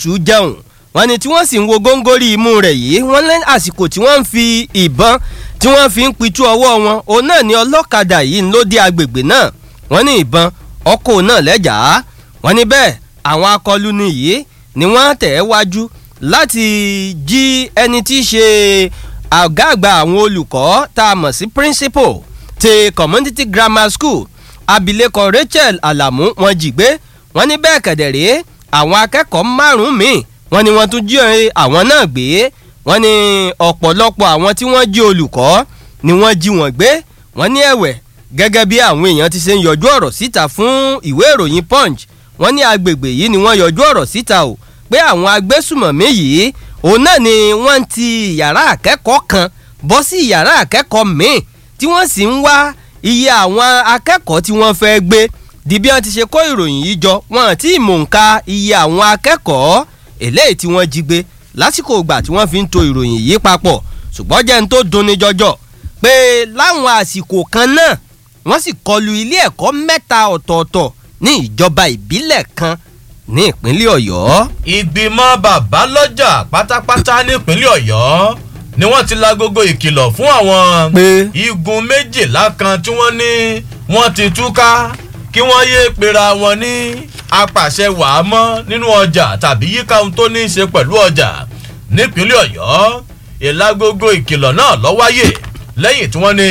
tù ú jẹun wọ́n ní tí wọ́n sì ń wo góńgórí imú rẹ̀ yìí wọ́n lé àsìkò tí wọ́n ń fi ìbọn tí wọ́n fi ń pitú ọwọ́ wọn òun náà ni ọlọ́kadà yìí ló dé agbègbè náà wọ́n ní ìbọn ọkọ̀ náà lẹ́jàá wọ́n ní bẹ́ẹ̀ àwọn akọluni yìí ni wọ́n tẹ̀ ẹ́ wájú láti jí ẹni tí í ṣe àgá àgbà àwọn olùkọ́ tá a mọ̀ sí principal ti community grammar school abilékọ rachel alamu wọ́n jí gbé wọ́n ní bẹ́ẹ̀ kẹ̀dẹ̀rẹ́ àwọn akẹ́kọ̀ọ́ márùn-ún míì wọ́n ní wọ́n tún jí àwọn náà gbé wọ́n ní ọ̀pọ̀lọpọ̀ àwọn tí wọ́n jí olùkọ́ ni wọ́n jí wọn gbé wọ́n ní ẹ̀wẹ̀ gẹ́gẹ́ bí àwọn èèyàn ti ṣe ń yọjú ọ̀rọ̀ síta fún ìwé ìròyìn punch wọ́n ní agbègbè yìí ni wọ́n yọjú ọ̀rọ̀ síta o pé àwọn agbésùmọ̀mí yìí òun náà ni wọ́n ti yàrá akẹ́kọ̀ọ́ kan bọ́ sí yàrá akẹ́kọ̀ọ́ míì tí wọ́n sì ń wá iye àwọn akẹ́kọ̀ọ́ tí wọ́n fẹ́ gbé di bí wọ́n ti ṣe kó ìròyìn yìí jọ wọn àti ìmọ̀ǹka iye àwọn akẹ́kọ̀ọ́ eléyìí tí wọ́n jí gbé lásìkò ìgbà tí wọ́n fi ń to ìròyìn yìí papọ̀ ṣùgbọ́n jẹ́ ń tó dunni jọjọ pé láwọn àsìkò kan náà wọ́n sì kọlu ilé ẹ̀kọ́ mẹ́ta ọ̀tọ̀ọ̀tọ̀ ní ìjọba ìbílẹ̀ kan ní ìpínlẹ̀ ọ̀yọ́. ìgbìmọ̀ bàbá lọ́jà pátápátá nípínlẹ̀ ọ̀yọ́ ni wọ́n ti lagogo ìkìlọ̀ fún àwọn pé igun méjìlá kan tí wọ́n ní wọ́n ti túká kí wọ́n yéé pera wọn ní apàṣẹ wàá mọ́ nínú ọjà tàbí yíká ohun tó ní í ṣe pẹ̀lú ọjà nípínlẹ̀ ọ̀yọ́ ìlagogo ìkìlọ̀ náà lọ wáyé lẹ́yìn tí wọ́n ní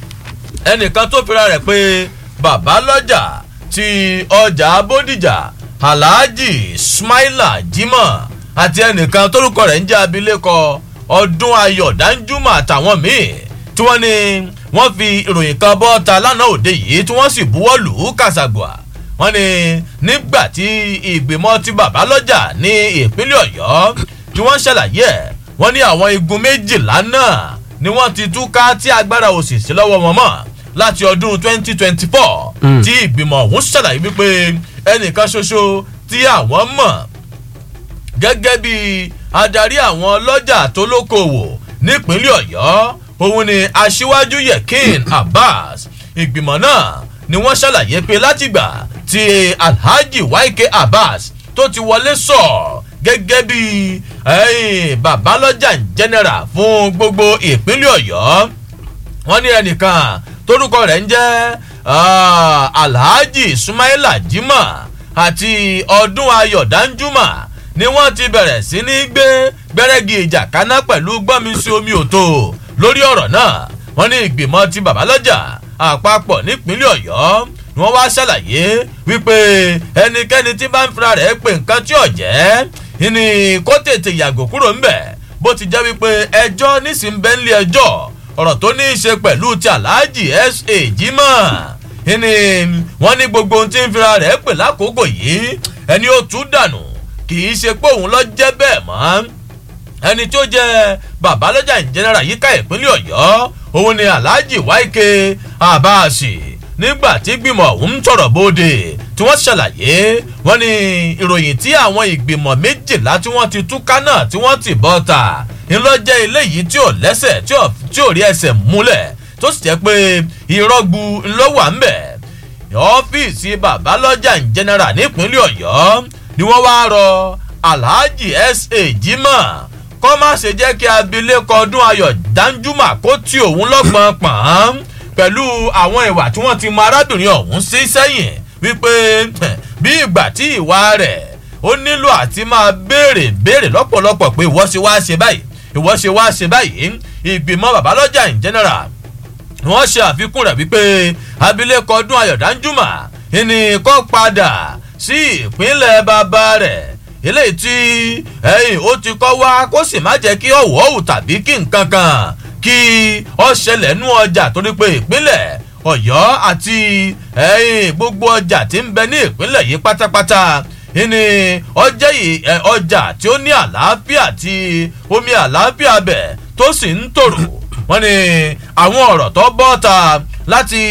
ẹnìkan tó fira rẹ̀ pé bàbá lọ́jà ti ọjà bódìjà alhaji smaila jimoh àti ẹnìkan tórúkọ rẹ̀ ń jẹ́ abilékọ ọdún ayọ̀ danjuma àtàwọn míì tí wọ́n ní wọ́n fi ìròyìn kan bọ́ ta lánàá òde yìí tí wọ́n sì buwọ́ lù ú kàṣàgbà wọ́n ní nígbà tí ìgbìmọ̀ ti bàbá lọ́jà ní ìpínlẹ̀ ọ̀yọ́ tí wọ́n ṣàlàyé ẹ̀ wọ́n ní àwọn igun méjìlá náà ni wọ́n ti túká tí agbára òsì sí lọ́wọ́ wọn mọ́ láti ọdún 2024 tí ìgbìmọ̀ ọ̀hún ṣàlàyé wípé ẹnìkan ṣoṣo tí àwọn mọ̀ gẹ́gẹ́ bí adarí àwọn ọlọ́jà tó lókoòwò nípínlẹ̀ ọ̀yọ́ òun ni aṣíwájú yekin abbas ìgbìmọ̀ náà ni wọ́n ṣàlàyé pé látìgbà tí alhaji waike abbas tó ti wọlé sọ gẹ́gẹ́ bí babalọ́jà general fún gbogbo ìpínlẹ̀ ọ̀yọ́ wọ́n ní ẹnìkan torúkọ rẹ̀ ń jẹ́ alhaji sumaila jimoh àti ọdún ayọ̀ danjuma ni wọ́n ti bẹ̀rẹ̀ sí ní gbé gbẹ́rẹ́gì ìjà kaná pẹ̀lú gbọ́nmisí omi òtò lórí ọ̀rọ̀ náà wọ́n ní ìgbìmọ̀ ti babalọ́jà àpapọ̀ nípínlẹ̀ ọ̀yọ́ ni wọ́n wá ṣàlàyé wípé ẹnikẹ́ni tí bá ń fira rẹ̀ pé nǹkan tí ò jẹ́ ni kó tètè yàgò kúrò ńbẹ̀ bó ti jẹ́ wípé ẹjọ́ nísìnyí ẹjọ́ ọ̀rọ̀ tó ní í ṣe pẹ̀lú ti aláàjì sa jimoh ni wọ́n ní gbogbo ohun tí ń fira rẹ̀ pè lákòókò yìí ẹni ó tú dànù kì í ṣe pé òun lọ jẹ́ bẹ́ẹ̀ mọ́ ẹni tó jẹ́ babalọ́jà ìjẹnara yíká ìpínlẹ̀ ọ̀yọ́ òun ni alhaji waike abasi nígbà tí gbìmọ̀ ọ̀hún ń tọ̀rọ̀ bóde tí wọ́n ṣàlàyé wọ́n ní ìròyìn tí àwọn ìgbìmọ̀ méjìlá tí wọ́n ti túká náà tí wọ́n ti bọ́ ta ńlọ́jẹ́ eléyìí tí ò lẹ́sẹ̀ tí ò rí ẹsẹ̀ múlẹ̀ tó sì jẹ́ pé ìrọ́gbu ńlọ́wà ń bẹ̀ ọ́fíìsì babalọ́jà ìjẹnara nípínlẹ̀ ọ̀yọ́ ni wọ́n wá rọ alhaji sa jimoh kọ́ má ṣe jẹ́ kí abilékọ ọdún ayọ̀ danjuma kó tí òun lọ́gbọ̀n pọ̀n pẹ̀lú àwọn ìwà tí wọ́n ti mọ arábìnrin ọ̀hún sí sẹ́yìn wípé bí ìgbà tí ìwà rẹ̀ ó nílò àti máa béèrè béèrè lọ́pọ̀lọpọ̀ pé ìwọ́ ṣe wá ṣe báyìí ìwọ́ ṣe wá ṣe báyìí ìgbìmọ̀ babalọ́jà in general wọ́n ṣe àfikún rẹ̀ wípé abilékọ ọdún ayọ̀ danjuma ìní kọ́ padà sí ìpínlẹ̀ bàbá rẹ̀ eléyìí tí ẹyìn ó ti kọ́ wá kó sì má jẹ́ kí ọ̀wọ́ òwò tàbí kí nǹkan kan kí ọ ṣẹlẹ̀ nú ọjà torí pé ìpínlẹ̀ ọ̀yọ́ àti ẹyìn gbogbo ọjà tí ń bẹ ní ìpínlẹ̀ yìí pátápátá ìní ọjẹ́ ọjà tí ó ní àlàáfíà tí omi àlàáfíà bẹ̀ tó sì ń tòrò wọ́n ní àwọn ọ̀rọ̀ tó bọ́ ta láti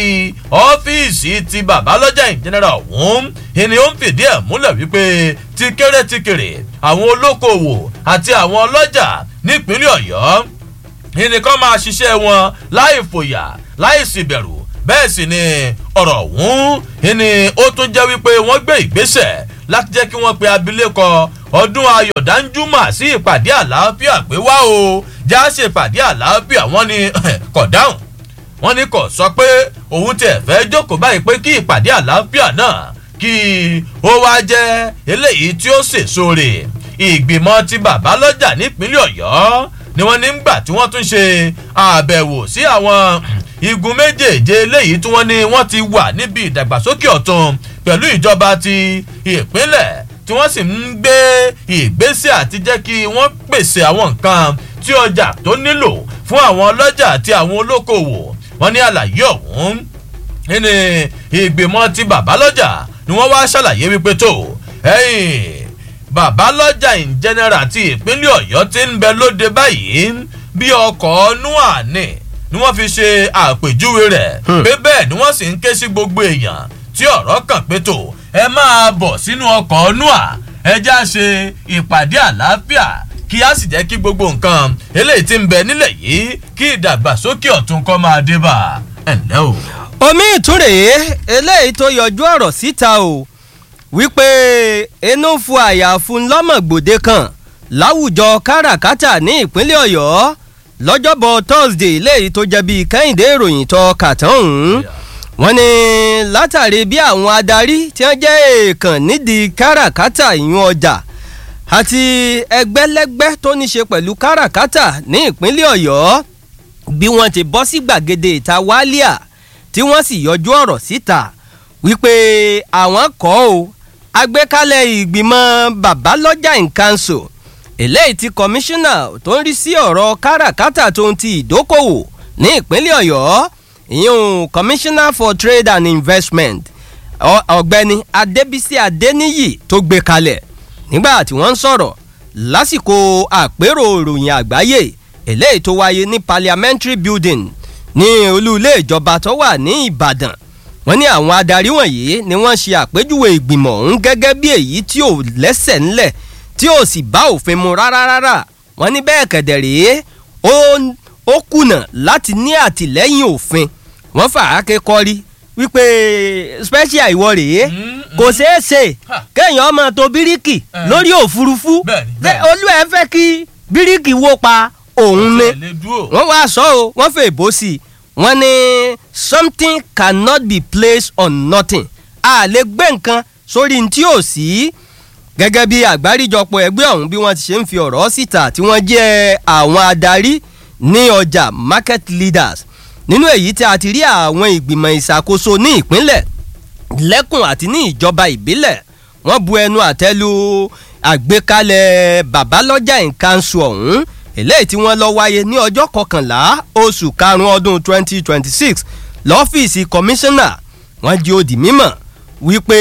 ọ́fíìsì ti babalọ́jà ìjẹnẹra ọ̀hún ìní ó ń fìdí ẹ̀ múlẹ̀ wípé ti kéré ti kéré àwọn olókoòwò àti àwọn ọlọ́jà nípínlẹ̀ ọ̀yọ́ ìní kan máa ṣiṣẹ́ wọn láì fòyà láì sì bẹ̀rù bẹ́ẹ̀ sì ni ọ̀rọ̀ ọ̀hún ìní ó tún jẹ́ wípé wọ́n gbé ìgbésẹ̀ láti jẹ́ kí wọ́n pe abilékọ ọdún ayọ̀ danjuma sí ìpàdé àlàáfíà pé wá o já ṣe ìpàdé àlàáfíà wọ́n ní kọ̀ dáhùn wọ́n ní kò sọ pé òun tẹ̀ fẹ́ jókòó báyìí pé kí ìpàdé àlàáfíà náà kí ó wá jẹ́ eléyìí tí ó sèso rè ìgbìmọ̀ ti bàbá lọ́jà nípínlẹ̀ ọ̀yọ́ ni wọ́n ní gbà tí wọ́n tún ṣe àbẹ̀wò sí àwọn igun méjèèje eléyìí tí wọ́n ní wọ́n ti wà níbi ìdàgbàsókè ọ̀tun pẹ̀lú ìjọba ti ìpínlẹ̀ tí wọ́n sì ń gbé ìgbésẹ̀ àti jẹ́ kí wọ́n pèsè àwọn nǹkan tí ọjà tó nílò fún àwọn ọlọ́jà àti àwọn olókoòwò wọ́n ní àlàyé ọ̀hún ní ìgbìmọ̀ ti bàbá lọ́jà ni wọ́n wá ṣàlàyé wípé tó ẹ̀yìn bàbá lọ́jà in general ti ìpínlẹ̀ ọ̀yọ́ ti ń bẹ lóde báyìí bí ọkọ̀ nua ní ni wọ́n fi ṣe àpèjúwe rẹ̀ pé bẹ́ẹ̀ ni wọ́n sì ń ké sí gbogbo èèyàn tí ọ̀rọ̀ kàn pé tó ẹ máa bọ̀ sínú ọkọ̀ nua ẹ já ṣe ìpàdé àlàáfíà kí a sì jẹ́ kí gbogbo nǹkan eléyìí ti ń bẹ nílẹ̀ yìí kí ìdàgbàsókè ọ̀tún kọ́ máa dé bá ẹ̀ ǹlẹ́ o. omi ìtúrè eléyìí tó yọjú ọ̀rọ̀ síta o wípé inú fu àyàfu lọ́mọ̀gbòde kan láwùjọ káràkátà ní ìpínlẹ̀ ọ̀yọ́ lọ́jọ́bọ̀ thursday léyìí tó jẹ́ bíi kẹ́hìndé ìròyìn tó kàtàn ọ̀hún wọ́n ní látàrí bí àwọn adarí tí wọ́n jẹ́ èèkàn nídìí káràkátà ìyún ọjà àti ẹgbẹ́lẹ́gbẹ́ tó ní ṣe pẹ̀lú káràkátà ní ìpínlẹ̀ ọ̀yọ́ bí wọ́n ti bọ́ sí gbàgede ìta wálíà tí wọ́n sì yọjú ọ̀rọ̀ síta wípé àwọn kọ́ ò agbékalẹ̀ ìgbìmọ̀ babalọ́jà in council eléyìí tí kọmíṣánná tó ń rí sí ọ̀rọ̀ káràkátà tó ń ti ìdókòwò ní ìpínlẹ̀ ọ̀yọ́ ìyún commissioner for trade and investment ọ̀gbẹ́ni adébísí adéníyì tó gbé kalẹ̀ nígbà tí wọ́n ń sọ̀rọ̀ lásìkò àpérò ìròyìn àgbáyé eléyìí tó wáyé ní parliamentary building ní olú ilé ìjọba tó wà ní ìbàdàn wọ́n ní àwọn adarí wọ̀nyí ni wọ́n ṣe àpéjúwe ìgbìmọ̀ ọ̀hún gẹ́gẹ́ bí èyí tí ò lẹ́sẹ̀ ńlẹ̀ tí ò sì bá òfin mu rárá rárá wọ́n ní bẹ́ẹ̀ kẹ̀dẹ̀ rèé ó kùnà láti ní àtìlẹ́yìn òfin wọ́n fà á ké kọ́rí wípé special ìwọ rèé kò ṣeé ṣe kéèyàn ọmọ tó bíríkì lórí òfurufú olú ẹ fẹ́ kí bíríkì wó pa òun ni wọ́n wá sọ ọ́ wọ́n fẹ́ bó sí i wọ́n ní something cannot be placed on nothing a lè gbé nǹkan sórí tí ò sí gẹ́gẹ́ bí àgbáríjọpọ̀ ẹgbẹ́ ọ̀hún bí wọ́n ti ṣe ń fi ọ̀rọ̀ síta tí wọ́n jẹ́ àwọn adarí ní ọjà market leaders nínú èyí tí a ti rí àwọn ìgbìmọ̀ ìṣàkóso ní ìpínlẹ̀ lẹ́kùn àti ní ìjọba ìbílẹ̀ wọ́n bu ẹnu àtẹ́lu àgbékalẹ̀ babalọ́jà ìkànṣu ọ̀hún eléyìí tí wọ́n lọ wáyé ní ọjọ́ kọkànlá oṣù karùn-ún ọdún 2026 lọ́fíìsì kọmíṣánná wọ́n jí ó di mímọ̀ wípé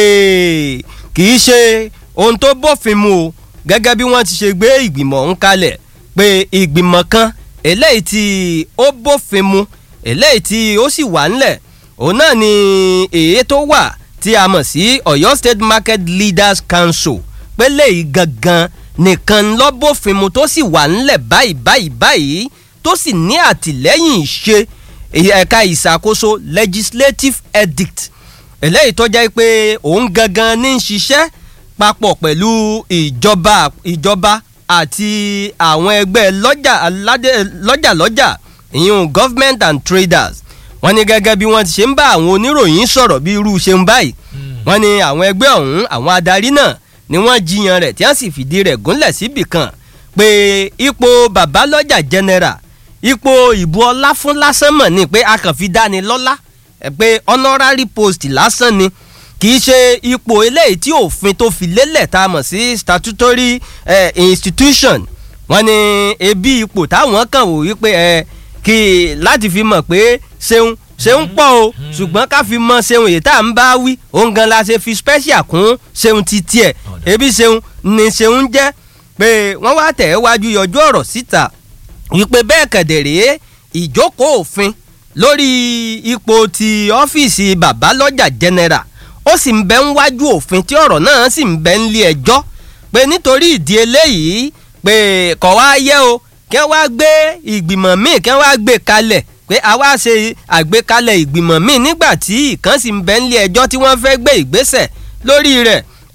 kì í ṣe ohun tó bófin mu o gẹ́gẹ́ bí wọ́n ti ṣe gbé ìgbìmọ̀ ọ̀hún kalẹ̀ pé ìgbìmọ̀ kan eléyìí tí ó bófin mu eléyìí tí ó sì wà ńlẹ̀ òun náà ni èyí tó wà tí a mọ̀ sí ọ̀yọ́ state market leaders council pé léyìí gangan nìkan lọ́bọ̀fìnmu tó sì wà ńlẹ̀ báyìí báyìí báyìí tó sì ní àtìlẹ́yìn ìṣe ẹ̀ka ìṣàkóso legislative edict eléyìí tó jẹ́ pé òun gangan ní í ṣiṣẹ́ papọ̀ pẹ̀lú ìjọba ìjọba àti àwọn ẹgbẹ́ lọ́jà lọ́jà lọ́jà ìyún government and traders wọ́n ní gẹ́gẹ́ bí wọ́n ti ṣe ń bá àwọn oníròyìn sọ̀rọ̀ bí irú ṣe ń báyìí wọ́n ní àwọn ẹgbẹ́ ọ̀hún àwọn adarí náà ni wọ́n jiyàn rẹ̀ tí wọ́n sì fìdí rẹ̀ gúnlẹ̀ síbì kan pé ipò babalọ́jà general ipò ìbò ọlá fún lásán mọ̀ ni pé a kàn fi dáni lọ́lá pé honorary post lásán ni kì í ṣe ipò eléyìí tí òfin tó fi lélẹ̀ tá a mọ̀ sí statutory eh, institution wọ́n ní ebi ipò táwọn kàn wò wípé ẹ kí láti fi mọ̀ pé ṣeun ṣeun pọ̀ o ṣùgbọ́n ká fi mọ ṣeun èyí tá à ń bá wí òun gan la ṣe fi special kún ṣeun ti tiẹ̀ ebi ṣeun ni ṣeun jẹ́ pé wọ́n wá tẹ̀ wájú yọjú ọ̀rọ̀ síta wípé bẹ́ẹ̀ kẹ̀dẹ̀rẹ́ ìjókòó òfin lórí ipò ti ọ́fíìsì babalọ́jà general ó sì ń bẹ ń wájú òfin tí ọ̀rọ̀ náà sì ń bẹ ń lé ẹjọ́ pé nítorí ìdí eléyìí pé kọ̀ wá yẹ o kí wọ́n wá gbé ìgbìmọ̀ míì kí wọ́n wá gbé kalẹ̀ pé àwa ṣe àgbékalẹ̀ ìgbìmọ̀ míì nígbà tí ìkan sì ń bẹ ń lé ẹjọ́ tí wọ́n fẹ́ gbé ìgbésẹ̀ lórí rẹ̀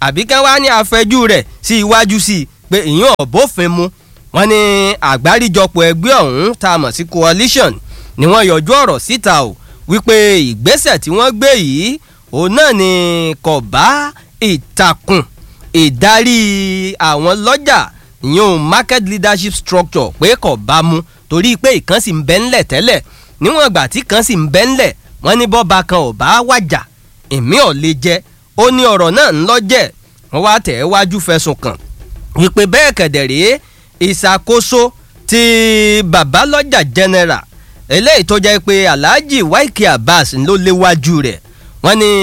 àbí kán wá ní àfẹjú rẹ̀ sí iwájú sí i pé ìyún ọ̀bófin mu wọ́n ní àgbáríjọpọ̀ ẹgbẹ́ ọ̀hún tá a mọ̀ sí coalition ni wọ́n yọjú ọ̀rọ̀ síta o wípé ìgbésẹ̀ tí wọ́n gbé yìí òun náà ni kò bá ìtàkùn ìdarí àwọn lọ́jà ìyún market leadership structure pé kò bá mu torí pé ìkan sì ń bẹ ńlẹ̀ tẹ́lẹ̀ níwọ̀n ìgbà tí kan sì ń bẹ ńlẹ̀ wọ́n ní bọ́ba kan ò bá wàjà èmi ò lè jẹ ó ní ọ̀rọ̀ náà ń lọ́jẹ̀ wọ́n wá tẹ̀ ẹ́ wájú fẹ̀sùn kàn wípé bẹ́ẹ̀ kẹ̀dẹ̀ rèé ìṣàkóso ti babalọ́jà general eléyìí tó jẹ́ pé alhaji waike abbas ló léwájú rẹ̀ wọ́n ní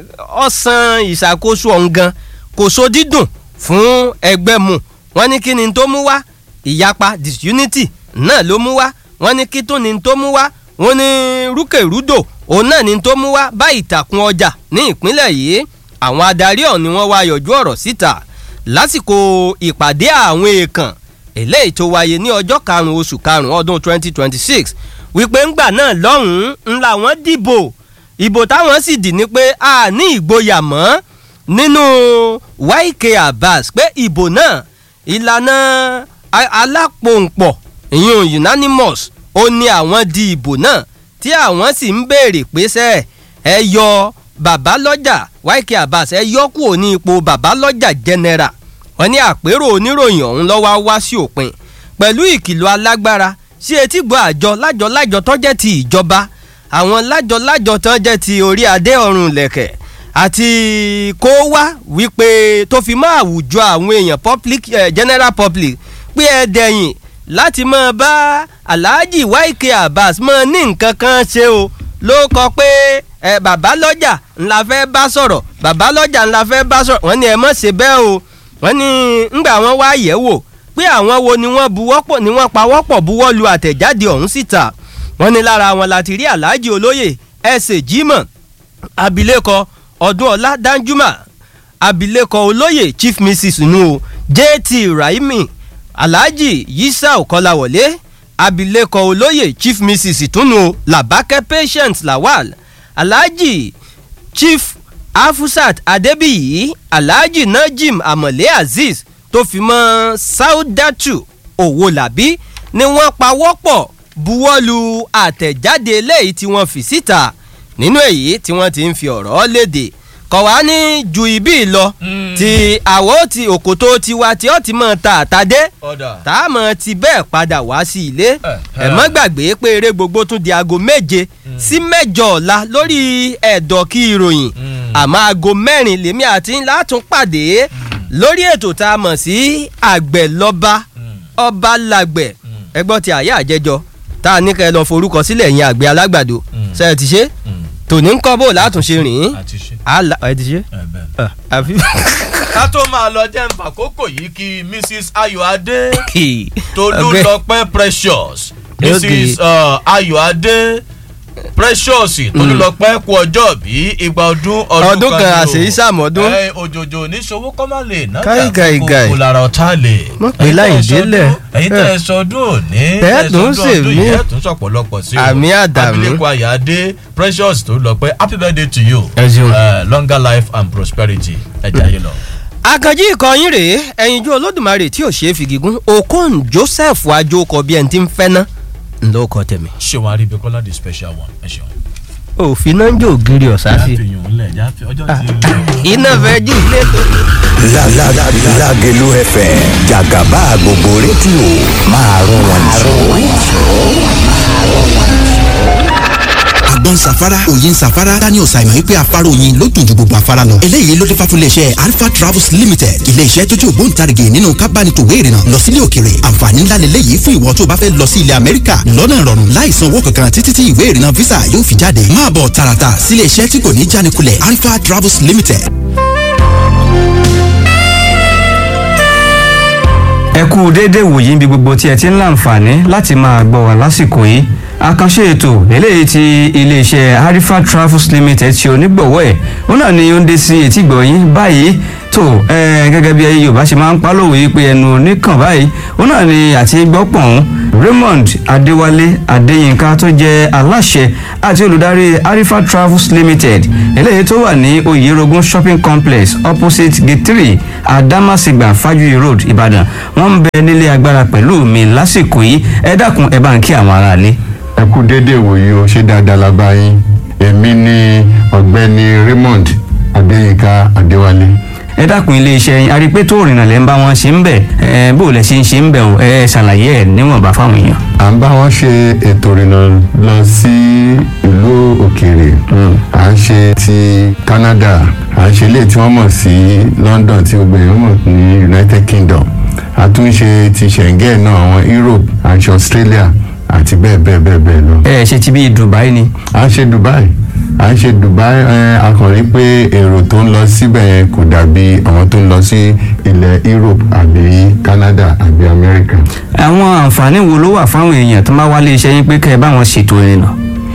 ọ̀sán ìṣàkóso ọ̀hún gan kò so dídùn fún ẹgbẹ́ mu wọ́n ní kí ni tó mú wá ìyapa disunity náà ló mú wá wọ́n ní kí tó ni tó mú wá wọ́n ní rúkèrúdò òun náà ni tó mú wá bá ìtàkùn ọjà ní ìpínlẹ̀ yìí àwọn adarí ọ̀hún ni wọ́n wá yọjú ọ̀rọ̀ síta lásìkò ìpàdé àwọn èèkàn eléyìí tó wáyé ní ọjọ́ karùn-ún oṣù karùn-ún ọdún 2026 wípé ńgbà náà lọ́hùn-ún ńlá wọn dìbò ìbò táwọn sì dì ní pé a ní ìgboyà mọ́ nínú Wike Abbas pé ìbò náà ìlànà alápòǹpọ̀ ìyún unanimous ó ní àwọn di ìbò náà tí àwọn sì ń béèrè pé sẹ́ ẹ yọ babalọ́jà Wike Abbas ẹ yọ kúrò ní ipò babalọ́jà general wọ́n ní àpérò oníròyìn ọ̀hún lọ́wọ́ wá sí òpin pẹ̀lú ìkìlọ̀ alágbára sí etígbọ̀ àjọ lájọ-lájọ tó jẹ́ ti ìjọba àwọn lájọ-lájọ tó jẹ́ ti orí adé ọ̀run lẹ̀kẹ̀ àti kó wá wípé tó fi mọ́ àwùjọ àwọn èèyàn public eh, general public pé ẹ dẹ̀yìn láti máa bá Alhaji Wike Abbas máa ní nǹkan kan ṣe o ló kọ pé ẹ bàbá lọ́jà ńlá fẹ́ bá sọ̀rọ̀ bàbá lọ́jà ńlá fẹ́ bá sọ̀rọ̀ wọ́n ní ẹ mọ̀ ṣe bẹ́ẹ̀ o wọ́n ní ńgbà wọ́n wá yẹ̀ wò pé àwọn wo ni wọ́n buwọ́pọ̀ ni wọ́n pawọ́pọ̀ buwọ́ lu àtẹ̀jáde ọ̀hún síta wọ́n ní lára wọn láti rí Alhaji olóyè ẹsẹ̀ Jimoh abilékọ Ọdúnọlá Danjuma abilékọ olóyè Chief Mrs nu JT Raimi Alhaji Yisau Kọláwọlé abilékọ olóyè Chief Mrs tunu Làbákẹ́ Patient Lawal Alhaji Chief Afusat Adébíyì Alhaji Najim Amọ̀lé Azeez tó fi mọ́ Saudatu Owólabí ni wọ́n pawọ́pọ̀ buwọ́lu àtẹ̀jáde eléyìí tí wọ́n fi síta nínú èyí tí wọ́n ti ń fi ọ̀rọ̀ léde kọ̀ wá ní ju ibi lọ ti àwọ̀ ti òkòtó tiwa tí ó ti mọ̀ ta àtàdé tá a mọ̀ ti bẹ́ẹ̀ padà wá sí ilé ẹ̀ mọ́ gbàgbé pé eré gbogbo tún di aago méje sí mẹ́jọ ọ̀la lórí ẹ̀dọ̀ kí ìròyìn àmọ́ aago mẹ́rin lèmi àti ńlá tún pàdé lórí ètò tá a mọ̀ sí àgbẹ̀ lọ́ba ọba làgbẹ̀ ẹgbọ́n ti àyà àjẹjọ tá a ní kẹ́ ẹ lọ forúkọ sílẹ̀ yẹn àgbẹ̀ alágbàdo ṣe é ti ṣe tòní ń kọ́ bó látúnṣe rìn àlà ẹ ti ṣe. àfi. ká tó máa lọ jẹ́ nǹkan àkókò yìí kí mrs ayọ̀adé tolúlọpẹ́ precious mrs ayọ̀adé precious tolúlọpẹ́ kú ọjọ́ bí igba ọdún ọdún kan àṣeyí sàmọ́dún. òjòjò oníṣòwò kọ́ máa lè ná Káì, káì, káì. kó lára ọ̀tá lè. Mọ̀ pé láì délẹ̀. ẹ̀yin tẹ̀ ẹ sọdún òní Bẹ́ẹ̀ tún ṣe mí. ẹ̀ tún sọ̀pọ̀lọpọ̀ sí o Àmì àdàmú. abilékọ ayọ̀adé precious tolúlọpẹ́ happy birthday to you Ẹ ṣeun. uh, longer life and prosperity ẹ jẹ́ ayé lọ. àkànjí ìkọyín rèé ẹyinjú olódùmarè tí ò ṣeé fi gígùn okon joseph ajókọ bí ẹni tí ń fẹ́ ná ńlọ kọ tẹ̀mí. ṣé wàá rí ibi kọ́lá the special one ẹ ṣeun. òfin náà ń jó ògiri ọ̀sá sí jáfe yòó ńlẹ̀ jáfe ọjọ́ ti lọ. iná fẹ́ jí ilé tó. La la la Lágelú FM jàgàbá gbogbo rédíò máa rún wọn àgbọn safara òyin safara daniel simon wípé afárá oyin ló dùn ju gbogbo afárá lọ. eléyìí ló dé fáfún iléeṣẹ́ alpha travels limited iléeṣẹ́ tó jẹ́ ògbóǹtarìgì nínú kábánitòwé ìrìnà lọ sílé òkèrè àǹfààní ńlá lélẹ́yìí fún ìwọ tó bá fẹ́ lọ sí ilẹ̀ amẹ́ríkà lọ́nà ìrọ̀rùn láì san owó kankan títí tí ìwé ìrìnà visa yóò fi jáde máa bọ̀ tààràtà sílé iṣẹ́ tí kò ní jánikulẹ̀ alpha travels limited ẹ kú déédéé wòyí níbi gbogbo tí ẹ ti ń láǹfààní láti máa gbọ́ wá lásìkò yìí àkànṣe ètò eléyìí tí iléeṣẹ́ harifa travels limited ṣe onígbọ̀wọ́ ẹ̀ ó náà ni ó ń dé sí etí gbọ̀nyìn báyìí tó tó ẹ gẹ́gẹ́ bí ẹyẹ yorùbá ṣe máa ń pálòwò yìí pé ẹnu oníkàn báyìí ó náà ni àti gbọ́pọ̀ ọ̀hún raymond adéwálé adéyínká tó jẹ́ aláṣẹ àti olùdarí arifa travels limited eléyìí tó wà ní oyerogun shopping complex opposite gate three adamasingba fajuyi road ìbàdàn wọ́n ń bẹ nílé agbára pẹ̀lú mi lásìkò yìí ẹ dákun ẹ bá ń kí àwọn aráalé. ẹ kú déédéé wòye o ṣé dáadáa la bá yín èmi ni ọ̀gbẹ́ni raymond adéyínká adéwálé ẹ dákun iléeṣẹ́ yín arípé tó rìnnà lẹ́ ń bá wọn ṣe ń bẹ̀ ẹ bó lẹ ṣe ń ṣe ń bẹ̀ o ẹ ṣàlàyé ẹ níwọ̀nba fáwọn èèyàn. à ń bá wọn ṣe ètò ìrìnà lọ sí ìlú òkèèrè à ń ṣe ti canada à ń ṣe ilé tí wọ́n mọ̀ sí london tí gbogbo èèyàn mọ̀ ní united kingdom a tún ń ṣe ti schengen náà àwọn europe à ń ṣe australia àti bẹ́ẹ̀ bẹ́ẹ̀ bẹ́ẹ̀ bẹ́ẹ̀ lọ. ẹ ṣe ti bí dubai ni. à ń ṣe dubai à ń ṣe dubai ẹ a kàn rí pé èrò tó ń lọ síbẹ̀ yẹn kò dàbí àwọn tó ń lọ sí ilẹ̀ europe àbí canada àbí america. àwọn àǹfààní wo ló wà fáwọn èèyàn tó máa wá iléeṣẹ́ yín pé kẹ́ ẹ bá wọn ṣètò ìrìnà.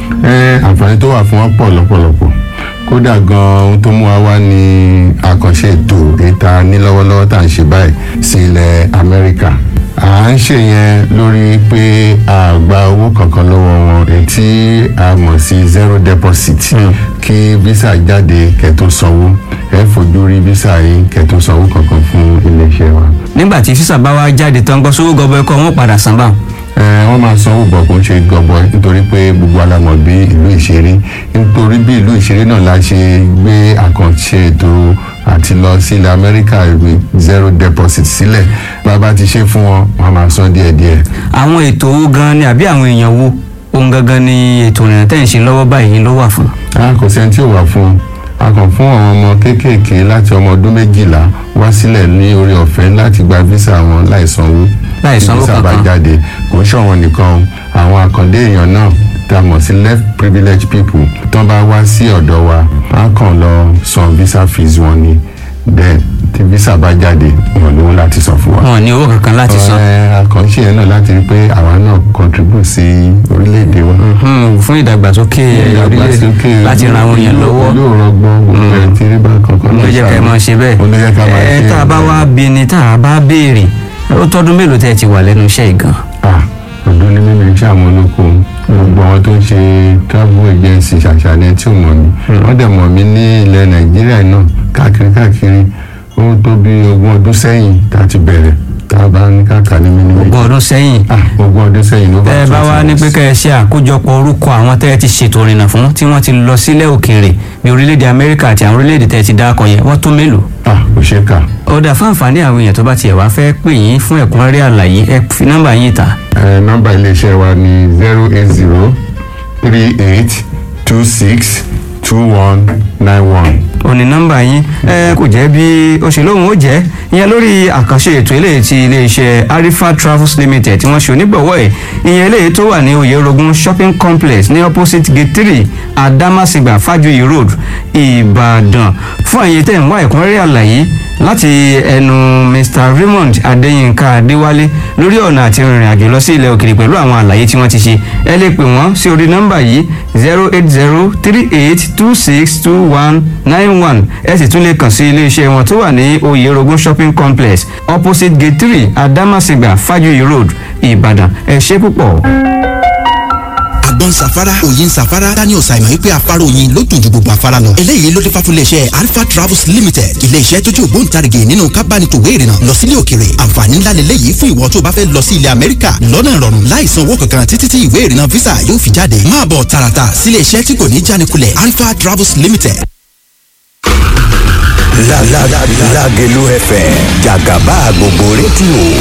ẹ àǹfààní tó wà fún wọn pọ̀ lọ́pọ̀lọpọ̀ kódà gan ohun tó mú wa wá ní àkànṣe ètò ìta ní lọ́wọ́lọ́wọ́ tá à ń ṣe báyìí sí ilẹ̀ amẹ́ríkà à ń ṣe yẹn lórí pé a gba owó kankan lọ́wọ́ wọn ètí a mọ̀ sí zero deposit kí visa jáde kẹ́tó sanwó ẹ fojú rí visa yìí kẹ́tó sanwó kankan fún iléeṣẹ́ wa. nígbà tí físà bá wá jáde tán gbọ́ sówó gọbọ ẹkọ wọn padà san báwọn. ẹ wọ́n máa sanwó bọ̀ kó ń ṣe gọbọ nítorí pé gbogbo alamọ̀ bí ìlú ìṣeré nítorí bí ìlú ìṣeré náà la ṣe gbé àkànṣe ètò àti lọ sí ilẹ̀ amẹ́ríkà ìwé zero deposit sílẹ̀ bàbá ti ṣe fún wọn wọ́n máa san díẹ̀díẹ̀. àwọn ètò owó gan ni àbí àwọn èèyàn wo ohun gangan ni ètò ìrìnà tẹ̀ ń ṣe lọ́wọ́ báyìí ló wà fún. a kò sẹ́ni tí ò wà fún un a kàn fún àwọn ọmọ kéékèèké láti ọmọ ọdún méjìlá wá sílẹ̀ ní orí ọ̀fẹ́ láti gba visa wọn láì sanwó Láì sanwó visa bá kankan. jáde kò ń ṣọ̀wọ́n nìkan àwọn àkàndé èèyàn náà tá a mọ̀ sí left privileged people tó bá wá sí ọ̀dọ̀ wa á kàn lọ san visa fees wọn ni then tí visa bá jáde wọn lówó láti san fún wa wọn ò ní owó kankan láti san. àkànṣe yẹn náà láti rí pé àwa náà contribute sí orílẹ̀-èdè wa. Hmm, fún ìdàgbàsókè orílẹ̀ láti ran àwọn èèyàn lọ́wọ́ yóò rọgbọ́n gbogbo ẹ̀ tí rí bá kankan ló jẹ́ ká ẹ máa ṣe bẹ́ẹ̀. ó ló jẹ́ ká máa ṣe ẹ tá a bá wá bí ni tá a bá béèrè ó tọ́dún mélòó tẹ́ ẹ ti wà lẹ́nu iṣẹ́ yìí gan. ah ọdún ní mímu iṣẹ́ àwọn olóko gbogbo àwọn tó ń ṣe travel agency ṣàṣàlẹ̀ tí ò mọ̀ mí wọ́n dẹ̀ mọ̀ mí ní ilẹ̀ nàìjíríà náà káàkiri káàkiri ó tó bí ogún ọdún sẹ́yìn tá a ti bẹ̀rẹ̀ tá a bá ní káàkiri ní mímú ogún ọdún sẹ́yìn ah ogún ọdún sẹ́yìn ló bá tẹ́ ẹ bá wá ní pé kẹ́ ẹ ṣe àkójọpọ̀ orúkọ àwọn tẹ́ ẹ ti ṣètò ìrìnà fún tí wọ́n ti lọ sílẹ̀ òkèèrè bí orílẹ̀-èdè amẹ́ríkà àti àwọn orílẹ̀-èdè tẹ́ ẹ ti dákọ̀ yẹn wọ́n tó mélòó. ah kò ṣe é kà ó dà fún àǹfààní àwọn èèyàn tó bá tiẹ̀ wá fẹ́ pè yín fún ẹ̀kúnrẹ́rẹ́ àlàyé ẹ fi nọ́mbà yín ta. ẹ nọ́mbà iléeṣẹ́ wa ní zero eight zero three eight two six two one nine one. òní nọ́mbà yín ẹ kò jẹ́ bí ó ṣe lóhùn ó jẹ́ ìyẹn lórí àkànṣe ètò eléyìí ti iléeṣẹ́ arifa travels limited tí wọ́n ṣe onígbọ̀wọ́ ẹ̀ ìyẹn eléyìí tó wà ní oyèrògùn shopping complex ní opposite gate three adamasingba fajuyi road ìbàdàn fún àyè tẹ̀ ń wá ẹ̀kúnrẹ́rẹ́ àlàyé láti ẹnu mr raymond adéyínká adéwálé lórí ọ̀nà àti rìnrìn àjò lọ sí ilẹ̀ òkèèrè pẹ̀lú àwọn àlàyé tí wọ́n ti ṣe ẹ lè pè wọ́n sí orí nọ́mbà yìí zero eight zero three eight two six two one nine one ẹ sì tún lè kàn sí iléeṣẹ́ wọn tó wà ní oyèrògùn shopping complex opposite gate three adamasingba fajuyi road ìbàdàn ẹ ṣé púpọ̀. àgbọn safara òyin safara daniel simon wípé afárá oyin ló dùn ju gbogbo afárá lọ eléyìí ló dé fà fún iléeṣẹ́ alpha travels limited iléeṣẹ́ tó jẹ́ ògbóǹtarìgì nínú kábánitòwé ìrìnà lọ sílé òkèrè àǹfààní ńlá lélẹ́yìí fún ìwọ tó bá fẹ́ lọ sí ilẹ̀ amẹ́ríkà lọ́nà ìrọ̀rùn láì san owó kankan títí tí ìwé ìrìnà visa yóò fi jáde máa bọ̀ tààràtà sílé iṣẹ́ tí kò ní jánikulẹ̀ alpha travels limited La la la Lagelu FM Jagaba gbogbo rédíò